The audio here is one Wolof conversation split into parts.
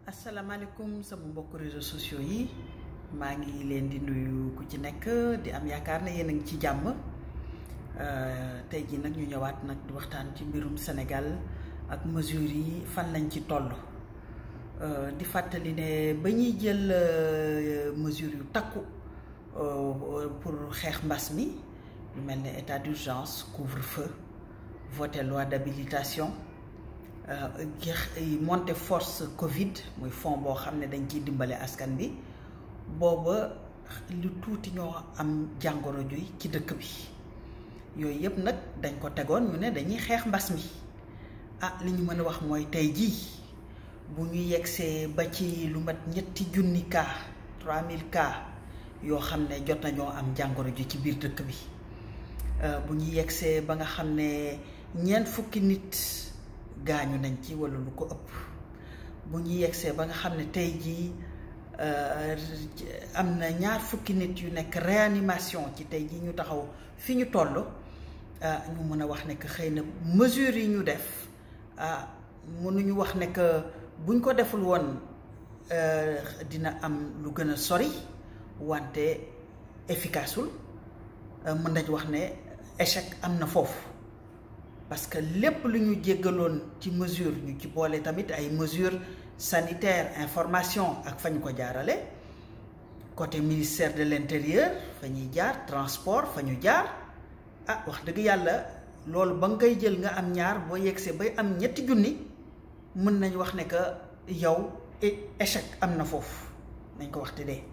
asalaamaaleykum sama mbokk réseaux sociaux yi maa ngi leen di nuyu ku ci nekk di am yaakaar ne yéen a ngi ci jàmm tey jii nag ñu ñëwaat nag di waxtaan ci mbirum Sénégal ak mesures yi fan lañ ci toll di fàttali ne ba ñuy jël mesures yu takku pour xeex mbas mi lu mel ne état d'urgence couvre-feu voté loi d'habilitation monté force Covid muy fond boo xam ne dañ ciy dimbale askan bi booba lu tuuti ñoo am jàngoro juy ci dëkk bi yooyu yëpp nag dañ ko tegoon ñu ne dañuy xeex mbas mi ah li ñu mën a wax mooy tey jii bu ñu yegsee ba ci lu mat ñetti junni cas 3000 cas yoo xam ne jot nañoo am jàngoro ju ci biir dëkk bi bu ñu yegsee ba nga xam ne ñeent fukki nit gaañu nañ ci walla lu ko ëpp bu ñu yegsee ba nga xam ne tey jii am na ñaar fukki nit yu nekk réanimation ci tey jii ñu taxaw fi ñu toll ñu mën a wax ne que xëy na mesures yi ñu def ah mënuñu wax ne que buñ ko deful woon dina am lu gën a sori wante efficaceul mën nañ wax ne échec am na foofu parce que lépp lu ñu jéggaloon ci mesure ñu ci boole tamit ay mesures sanitaires information ak fa ñu ko jaarale côté ministère de l'intérieur fa ñuy jaar transport fa ñu jaar ah wax dëgg yàlla loolu ba nga koy jël nga am ñaar boo yegsee bay am ñetti junni mën nañ wax ne que yow échec am na foofu nañ ko wax te dee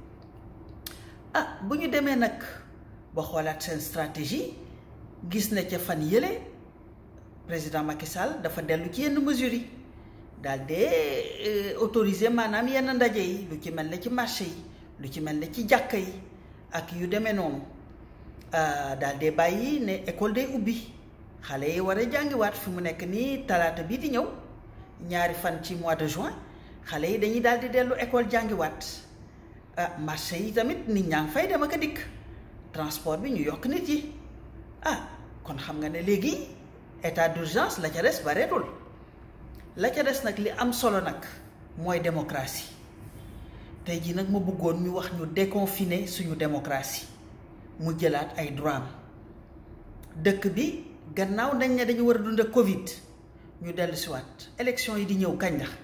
ah bu ñu demee nag ba xoolaat seen stratégie gis na ca fan yële président Macky Sall dafa dellu ci yenn mesures yi daal de autoriser maanaam yenn ndaje yi lu ci mel ne ci marché yi lu ci mel ne ci jàkka yi ak yu demee noonu daal de bàyyi ne école day ubbi xale yi war a jàngiwaat fi mu nekk nii talaata bii di ñëw ñaari fan ci mois de juin xale yi dañuy daal di dellu école jàngiwaat ah marché yi tamit nit ñaa ngi fay dem ak a dikk transport bi ñu yokk nit yi ah kon xam nga ne léegi état d'urgence la ca des bareetul la ca des nag li am solo nag mooy démocratie tey jii nag ma bëggoon ñu wax ñu déconfiner suñu démocratie mu jëlaat ay droit am dëkk bi gannaaw dañ ne dañu war a dund ak Covid ñu dellu si waat élection yi di ñëw kañ la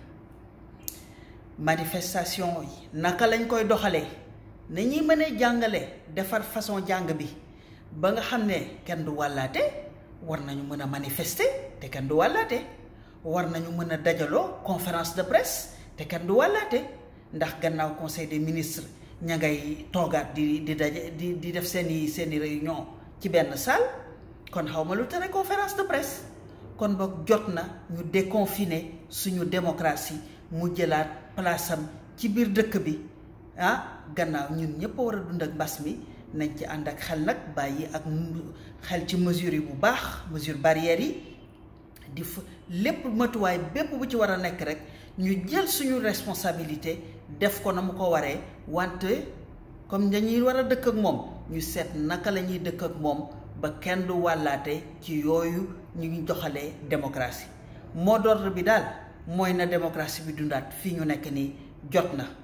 manifestation yi naka lañ koy doxalee na ñuy mënee jàngale defar façon jàng bi ba nga xam ne kenn du wàllaate war nañu mën a manifester te kenn du wàllaate war nañu mën a dajaloo conférence de presse te kenn du wàllaate ndax gannaaw conseil des ministres ña ngay toogaat di di daje di di def seeni seeni réunion ci benn salle kon xaw ma lu tere conférence de presse kon boog jot na ñu déconfiner suñu démocratie mu jëlaat place am ci biir dëkk bi ah gannaaw ñun ñëpp war a dund ak mbas mi nañ ci ànd ak xel nag bàyyi ak xel ci mesures yi bu baax mesure barrières yi di fa lépp matuwaay bépp bu ci war a nekk rek ñu jël suñu responsabilité def ko na mu ko waree wante comme dañuy war a dëkk ak moom ñu seet naka la ñuy dëkk ak moom ba kenn du wàllaate ci yooyu ñu ngi joxalee démocratie mot d'ordre bi daal mooy na démocratie bi dundaat fii ñu nekk nii jot na